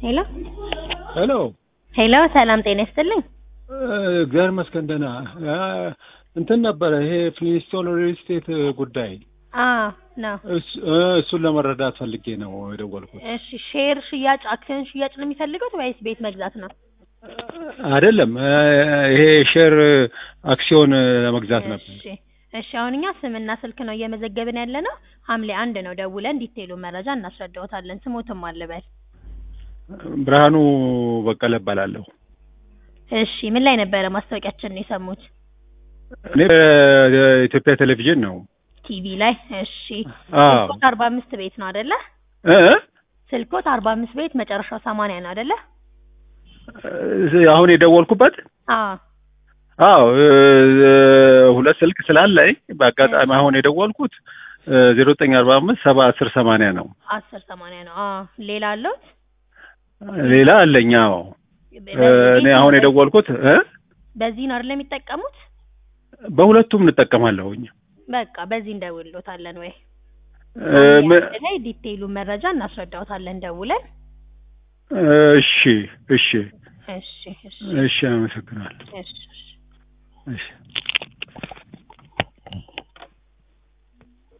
ሄሎ ሄሎ ሄሎ፣ ሰላም ጤና ይስጥልኝ። እግዚአብሔር ይመስገን ደህና። እንትን ነበረ ይሄ ፍሊስቶን ሪል ስቴት ጉዳይ አዎ ነው። እስ- እሱን ለመረዳት ፈልጌ ነው የደወልኩት። እሺ፣ ሼር ሽያጭ፣ አክሲዮን ሽያጭ ነው የሚፈልጉት ወይስ ቤት መግዛት ነው? አይደለም ይሄ ሼር አክሲዮን ለመግዛት ነበር። እሺ እሺ፣ አሁን እኛ ስምና ስልክ ነው እየመዘገብን ያለ ነው። ሐምሌ አንድ ነው ደውለን ዲቴይሉ መረጃ እናስረዳዎታለን። ስሞትም አልበል። ብርሃኑ በቀለ እባላለሁ። እሺ፣ ምን ላይ ነበረ ማስታወቂያችን ነው የሰሙት? እኔ ኢትዮጵያ ቴሌቪዥን ነው። ቲቪ ላይ። እሺ፣ አዎ ስልኮት አርባ አምስት ቤት ነው አይደለ? እ ስልኮት አርባ አምስት ቤት መጨረሻው ሰማንያ ነው አይደለ? እ አሁን የደወልኩበት አዎ አዎ እ ሁለት ስልክ ስላለኝ በአጋጣሚ አሁን የደወልኩት ዜሮ ዘጠኝ አርባ አምስት ሰባ አስር ሰማንያ ነው። አስር ሰማንያ ነው። አዎ ሌላ አለው? ሌላ አለኝ። አዎ እኔ አሁን የደወልኩት እ በዚህ ነው አይደል የሚጠቀሙት? በሁለቱም እንጠቀማለሁኝ። በቃ በዚህ እንደውልሎታለን ወይ እ ም- አንድ ላይ ዲቴይሉ መረጃ እናስረዳዎታለን ደውለን። እሺ እሺ እሺ እሺ እሺ፣ አመሰግናለሁ። እሺ እሺ። እሺ